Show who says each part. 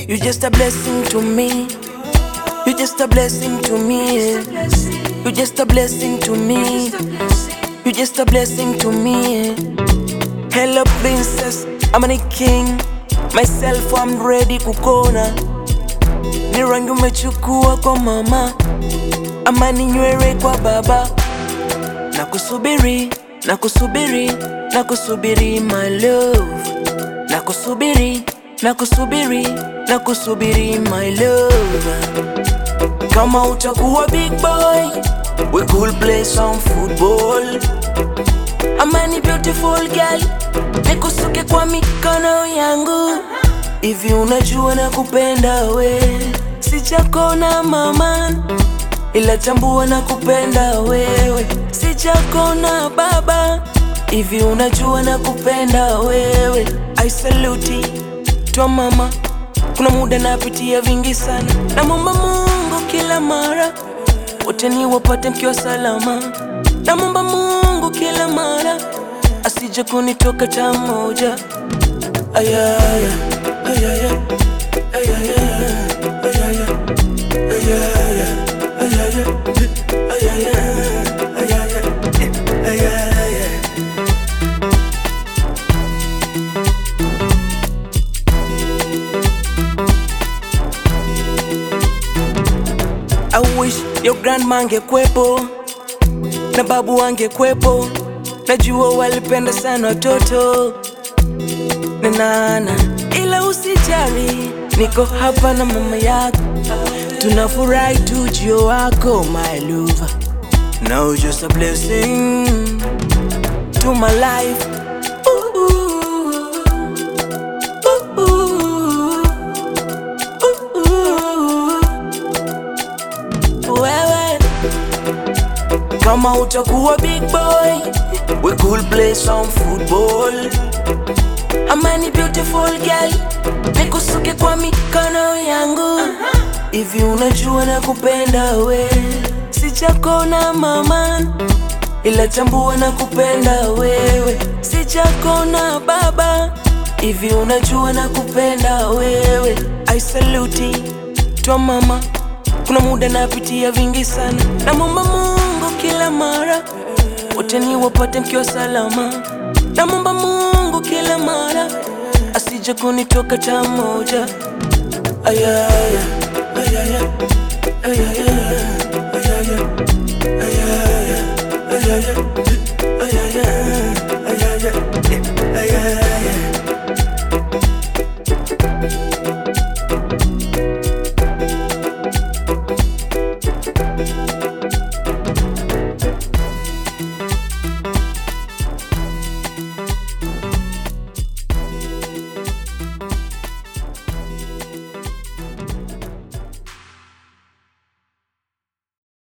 Speaker 1: You just a blessing to me. You just a blessing to me. You just a blessing to me. You just a blessing to me. Hello princess, I'm a king. Myself I'm ready kukona. Ni rangi umechukua kwa mama, ama ni nywele kwa baba. Nakusubiri, nakusubiri, nakusubiri my love. Nakusubiri, nakusubiri, nakusubiri my love. Kama utakuwa big boy, we could play some football. Ama ni beautiful girl, nikusuke kwa mikono yangu. Hivi unajua nakupenda we, sijakona mama, ila tambua nakupenda wewe, sijakona baba. Hivi unajua nakupenda wewe, I salute twa mama. Kuna muda napitia vingi sana, namwomba Mungu kila mara wote ni wapate mkiwa salama. Namwomba Mungu kila mara asije kunitoka ta moja. Ayaya, ayaya, ayaya, ayaya, ayaya, ayaya, ayaya, ayaya, ayaya. I wish your grandma angekwepo na babu angekwepo, najua walipenda sana watoto na nana, ila usijali, niko hapa na mama yako, tunafurahi tu ujio wako my love. Now you're just a blessing to my life. Ooh, ooh, ooh, ooh, ooh. Wewe kama utakuwa big boy, we could play some football. Ama ni beautiful girl, nikusuke kwa mikono yangu. Hivi unajua nakupenda we, sijakona mama, ila tambua nakupenda wewe, sijakona baba. Hivi unajua nakupenda wewe, I salute twa mama. Kuna muda napitia vingi sana, namwomba Mungu kila mara wote ni wapate mkiwa salama. Namwomba Mungu kila mara asije kunitoka ta moja. Ayaya, ayaya, ayaya, ayaya, ayaya, ayaya,